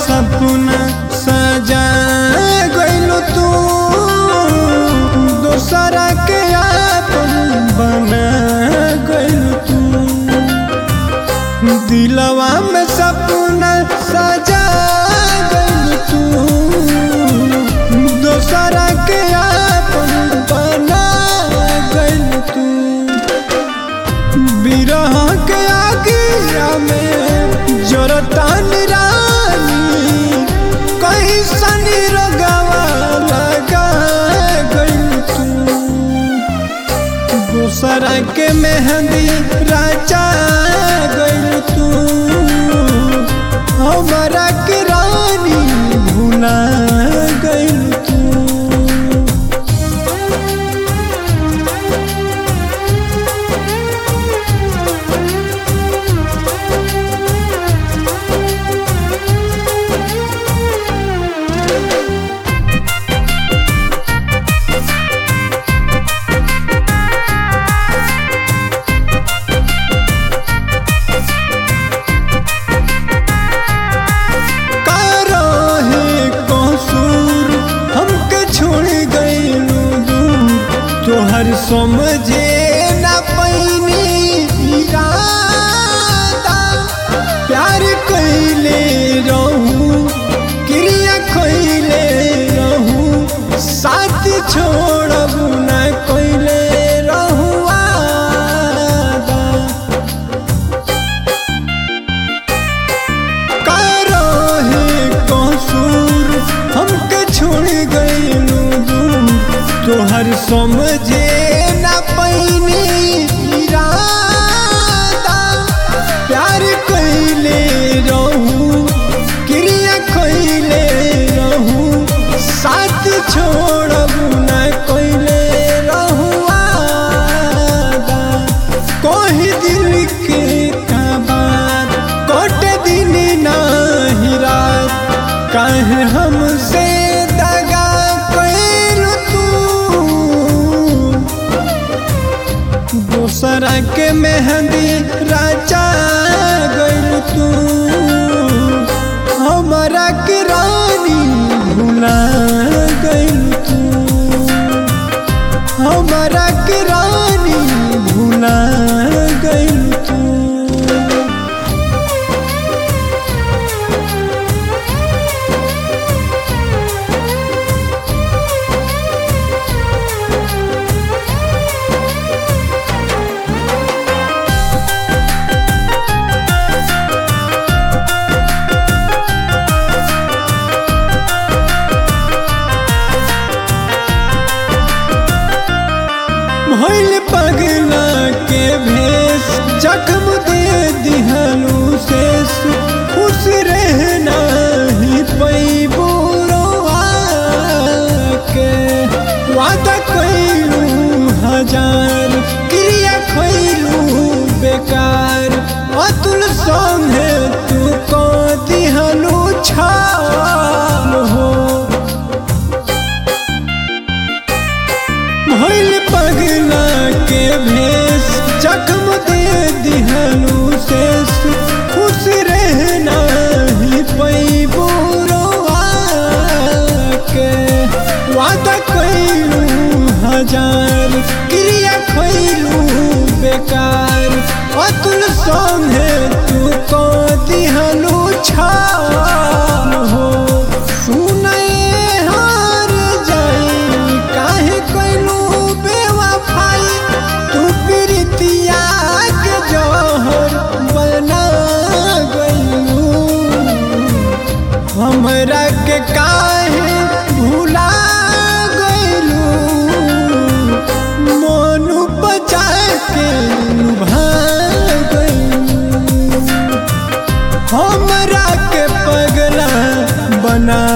सपना सजा गइलू तू दोसरा के आपन बना गइलू तू दिलवा में सपना सजा गइलू तू दोसरा के आपन बना गइलू तू बिरह के आगिया में जरतान रानी कहीं सनी रोगवा लगा गइल तू दूसरा के मेहंदी राजा गइल तू हमारा के रानी भुला गइल तू काहे कसूर हमके छोड़ गइलू दूर तोहर समझे ना पैनी इरादा प्यार कइले रहू क्रिया कइले रहू साथ छोड़ब ना कइले रहू वादा काहे कसूर हमके छोड़ गइलू दूर तोहर समझे ना पैनी इरादा प्यार कइले रहू क्रिया कइले रहू साथ छोड़ब ना कइले रहू वादा कोही दिल के का बात कोट दिन नाही रात काहे हमसे दगा कइल तू दूसरा के मेहंदी राजा गइल तू हमारा के रानी भुला गइल तू हमारा के रानी भुला गइल तू भइल पगला के भेष जख्म दे दिहलू शेष खुश रहना ही पैबू रोआ के वादा कैलू हजार क्रिया खैलू बेकार अतुल संगे तू को दिहलू छाल हो भइल पगला के भेष जख्म दे दिहलू शेष खुश रहना ही पैबू रोआ के वादा कैलू हजार क्रिया खैलू बेकार अतुल संगे तू को दिहलू छाल हो सुनए हार जाई काहे कैलू बेवफाई तू प्रीतिया के जहर बना गइलू हमरा के काहे भुला गइलू मोनू बचा के लुभा गइलू हमरा के पगला बना